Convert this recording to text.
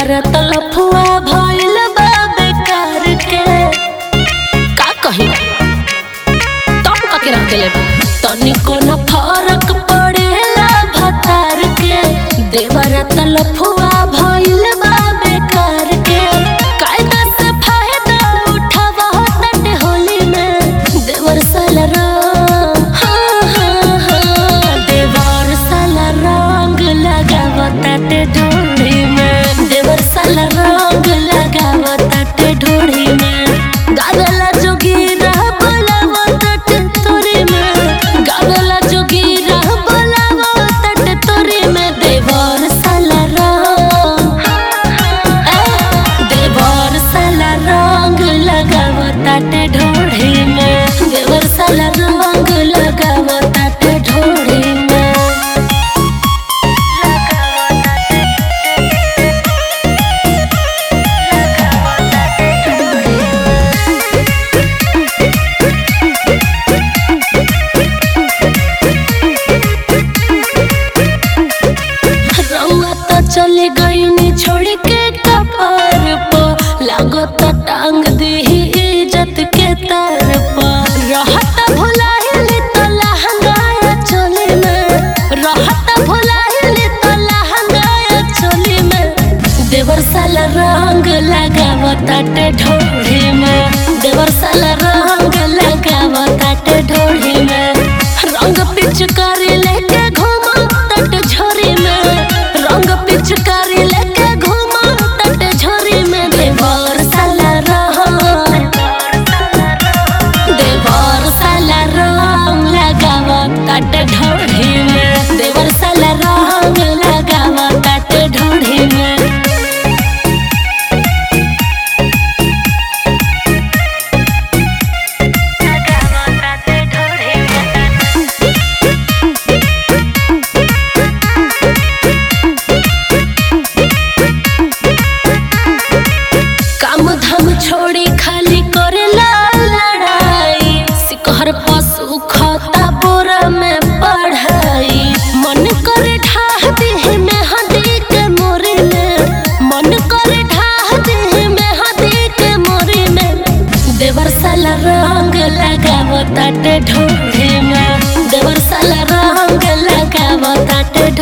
देवर तलफुआ भइल बा बेकार के का कही तब कके रख देले बा तनिको न फरक पड़ेला भतार के देवर तलफुआ भइल बा बेकार के कायदा से फायदा उठावा तट होली में देवर साला हाँ हाँ हाँ देवर साला रंग लगावताटे ढोढ़ी में देवर साला रंग लगावताटे ढोढ़ी में गावेला जोगीरा बोलावताटे तोरी में गावेला जोगीरा बोलावताटे तोरी में देवर साला रंग ए, देवर साला रंग लगावताटे ढोढ़ी में देवर साला रंग लगावताटे ढोढ़ी में रउआ तो चले गईनी छोड़ के कपार पर लागत टांग दीही इज्जत के तार पर रहत भुलाइली तो लहंगाया चोली में रहत भुलाइली तो लहंगाया चोली में देवर साला रंग लगावताटे ढोढ़ी में देवर साला रंग लगावताटे ढोढ़ी में रंग पिचकारी लेके घूमा तट झोरी में रंग पिचकारी लेके घूमा तट झोरी में देवर साला रंग देवर साला रंग लगावताटे ढोढ़ी में देवर साला रंग लगावताटे ढोढ़ी में काम धाम छोड़ी खाली करेला लड़ाई सिकहर पशु खता बोरा में पढ़ाई मन करे ढाह देह में हदी के मोरी में मन करे ढाह देह में हदी के मोरी में देवर साला रंग लगावताटे ढोढ़ी में देवर साला रंग लगावताटे